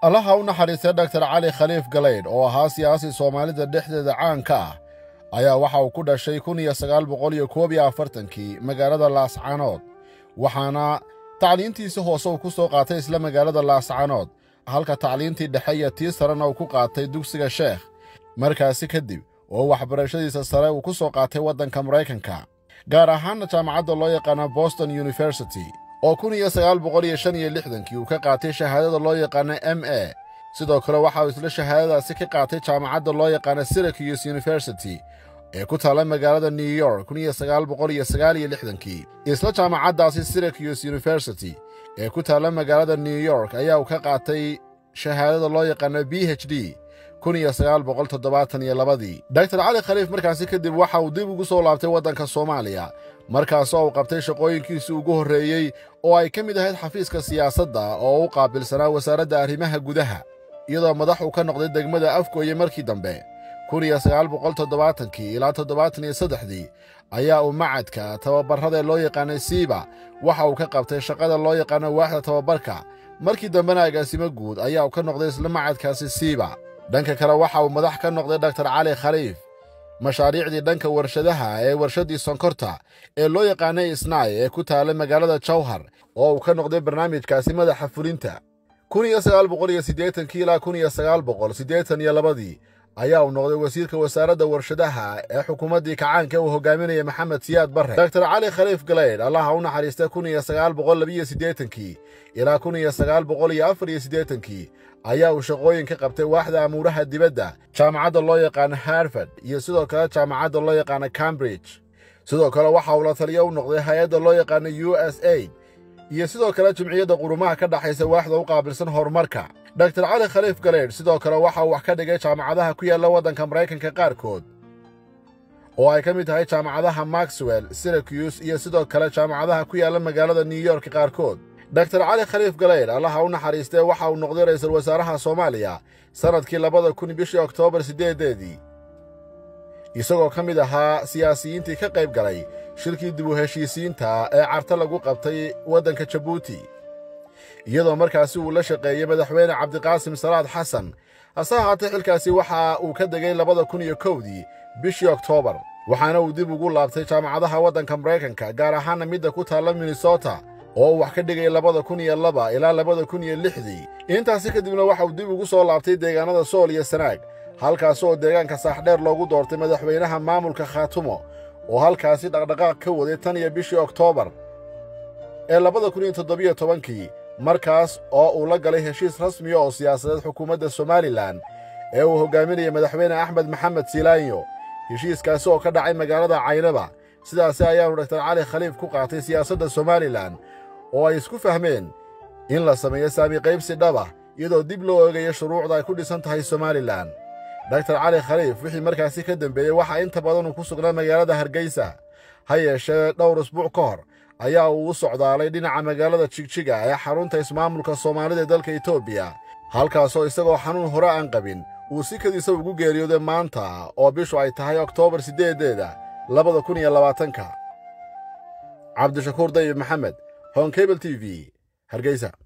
allaha u naxariistay dhaktar cali khaliif galaydh oo ahaa siyaasi soomaalida dhexdeeda caanka ah ayaa waxa uu ku dhashay kun iyo sagaal boqol iyo koob iyo afartankii magaalada laascanood waxaana tacliintiisi hoose uu ku soo qaatay isla magaalada laascanood halka tacliintii dhexe iyo tii sarena uu ku qaatay dugsiga sheekh markaasi kadib oo waxbarashadiisa sare uu ku soo qaatay waddanka maraykanka gaar ahaanna jaamacadda loo yaqaana boston university oo kun iyo sagaal boqol iyo shan iyo lixdankii uu ka qaatay shahaadada loo yaqaana m a sidoo kale waxa uu isla shahaadadaasi ka qaatay jaamacadda loo yaqaana syracuse university ee ku taalla magaalada new york kun iyo sagaal boqol iyo sagaal iyo lixdankii isla jaamacaddaasi syracuse university ee ku taalla magaalada new york ayaa uu ka qaatay shahaadada loo yaqaana b h d kun iyo sagaal boqol toddobaatan iyo labadii doktor cali khaliif markaasi kadib waxa uu dib ugu soo laabtay waddanka soomaaliya markaasoo uu qabtay shaqooyinkiisii ugu horreeyey oo ay ka mid ahayd xafiiska siyaasadda oo u qaabilsanaa wasaaradda arrimaha gudaha iyadoo madax uu ka noqday degmada afgooye markii dambe kun iyo sagaal boqol toddobaatankii ilaa toddobaatan iyo saddexdii ayaa uu macadka tababarrada loo yaqaanay siiba waxa uu ka qabtay shaqada loo yaqaano waaxda tababarka markii dambena agaasimo guud ayaa uu ka noqday isla macadkaasi siiba dhanka kale waxa uu madax ka noqday doktor cali khaliif mashaariicdii dhanka warshadaha ee warshaddii sonkorta ee loo yaqaanay isnaay ee ku taallay magaalada jawhar oo uu ka noqday barnaamijkaasi madaxa fulinta kun iyo sagaal boqol iyo siddeetankii ilaa kun iyo sagaal boqol siddeetan iyo labadii ayaa uu noqday wasiirka wasaaradda warshadaha ee xukuumaddii kacaanka uu hogaaminaya maxamed siyaad barre doktor cali khaliif galaydh allaha u naxariista kun iyo sagaal boqol labiyo siddeetankii ilaa kun iyo sagaal boqol iyo afar iyo siddeetankii ayaa uu shaqooyin ka qabtay waaxda amuuraha dibadda jaamacadda loo yaqaano harvard iyo sidoo kale jaamacadda loo yaqaano cambridge sidoo kale waxa uu la taliyo u noqday hay-adda loo yaqaano u s aid iyo sidoo kale jimciyadda qurumaha ka dhaxaysa waaxda u qaabilsan horumarka doktor cali khaliif galeydh sidoo kale waxa uu wax ka dhigay jaamacadaha ku yaalla waddanka maraykanka qaarkood oo ay ka mid tahay jaamacadaha maxwell syracuse iyo sidoo kale jaamacadaha ku yaalla magaalada new york qaarkood doktor cali khaliif galeydh allaha u naxariistee waxa uu noqday ra'iisul wasaaraha soomaaliya sannadkii labada kun bishii oktoobar siddeedeedii isagoo ka mid ahaa siyaasiyiintii ka qayb galay shirkii dib u heshiisiinta ee carta lagu qabtay waddanka jabuuti iyadoo markaasi uu la shaqeeyey madaxweyne cabdiqaasim salaad xasan hase ahaatee xilkaasi waxa uu ka degay labada kun iyo kowdii bishii oktoobar waxaana uu dib ugu laabtay jaamacadaha waddanka maraykanka gaar ahaana midda ku taalla minnesota oo uu wax ka dhigay labada kun iyo laba ilaa labada kun iyo lixdii intaasi kadibna waxa uu dib ugu soo laabtay deegaanada sool iyo sanaag halkaas oo deegaanka saaxdheer loogu doortay madaxweynaha maamulka khaatumo oo halkaasi dhaqdhaqaaq ka waday tan iyo bishii oktoobar ee labada kun iyo toddobiyo tobankii markaas oo uu la galay heshiis rasmiya oo siyaasadeed xukuumadda somalilan ee uu hogaaminayay madaxweyne axmed maxamed siilaanyo heshiiskaasi oo ka dhacay magaalada caynaba sidaasi ayaanu doktor cali khaliif ku qaatay siyaasadda somalilan oo ay isku fahmeen in la sameeyo saami qaybsi dhaba iyadoo dib loo eegayo shuruucda ay ku dhisan tahay somalilan doktor cali khaliif wixii markaasi ka dembeeyey waxaa inta badan uu ku sugnaa magaalada hargeysa ha yeeshee dhowr usbuuc ka hor ayaa uu u socdaalay dhinaca magaalada jigjiga ee xarunta ismaamulka soomaalida ee dalka etoobiya halkaasoo isagoo xanuun hore aan qabin uu si kadiisa ugu geeriyooday maanta oo bishu ay tahay oktoobar siddeedeeda labada kun iyo labaatanka cabdishakuur dayib maxamed honkebel t v hargeysa